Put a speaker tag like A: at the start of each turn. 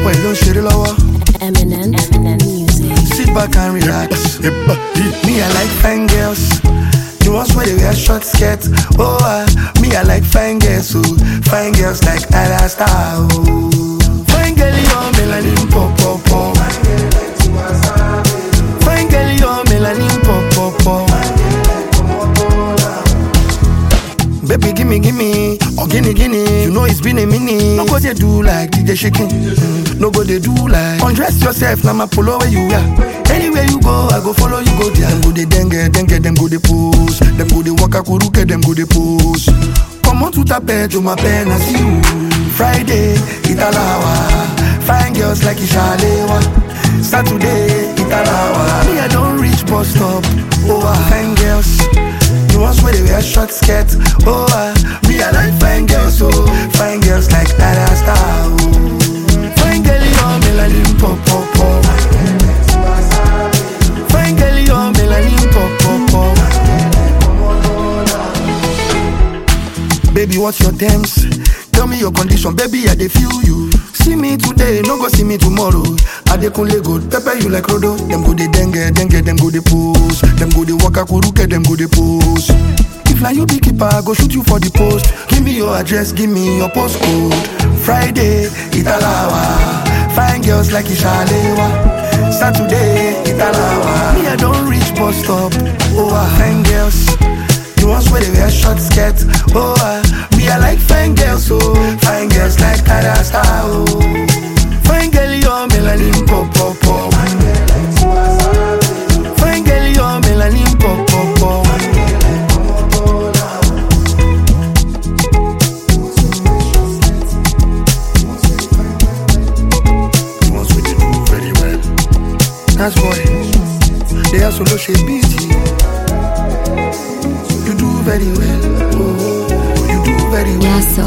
A: boy ló ń ṣeré lọ́wọ́.
B: Eminem, Eminem music.
A: Sit back and relax. me, I like fine girls. The ones where they wear short skirts. Oh, uh, me, I like fine girls. Oh, fine girls like Ada Star. Oh, fine girl, you're melanin pop pop pop. Fine girl, you're melanin pop pop pop. Baby, gimme, gimme, or gimme, gimme. You know it's been a minute. No go they do like DJ shaking. Mm, No go they do like undress yourself. Now my polo where you are. Anywhere you go, I go follow you go there. Them go they dengue, dengue, them go they pose. Them go they waka kuruke, them go they pose. Come on to tape, to my pen, I see you. Friday, Italawa. Fine girls like Ishalewa. Saturday, Italawa. Me, I don't reach bus stop. Oh, ah, fine girls. The ones where they wear short skirts. Oh, uh, me, I like fine girls, oh. Fine girls like Ada Star, oh. Fine girl, you're melanin pop, pop, pop. Fine girl, you're melanin pop, pop, pop. Baby, what's your terms? Tell me your condition, baby, I dey feel you. See me today, no go see me tomorrow. I dey kunle go pepper you like Rodo. Them go dey dengue, dengue, them go dey pose. Them go dey waka kuruke, them go dey pose. If na you be keeper, I go shoot you for the post. Give me your address, give me your postcode. Friday, Italawa. Fine girls like Ishalewa. Saturday, Italawa. Me, I don't reach bus stop. Oh, ah, fine girls. The ones where they wear short skirts. Oh, uh, me, I like fine girls, oh. Fine girls like Ada Star, oh. Fine girl, you're melanin pop, pop, pop. Fine girl, you're melanin pop, pop, pop. The ones where they do very well. That's boy. They are solo shape beat. You do very well. Oh, you do very well.
B: Yeah, so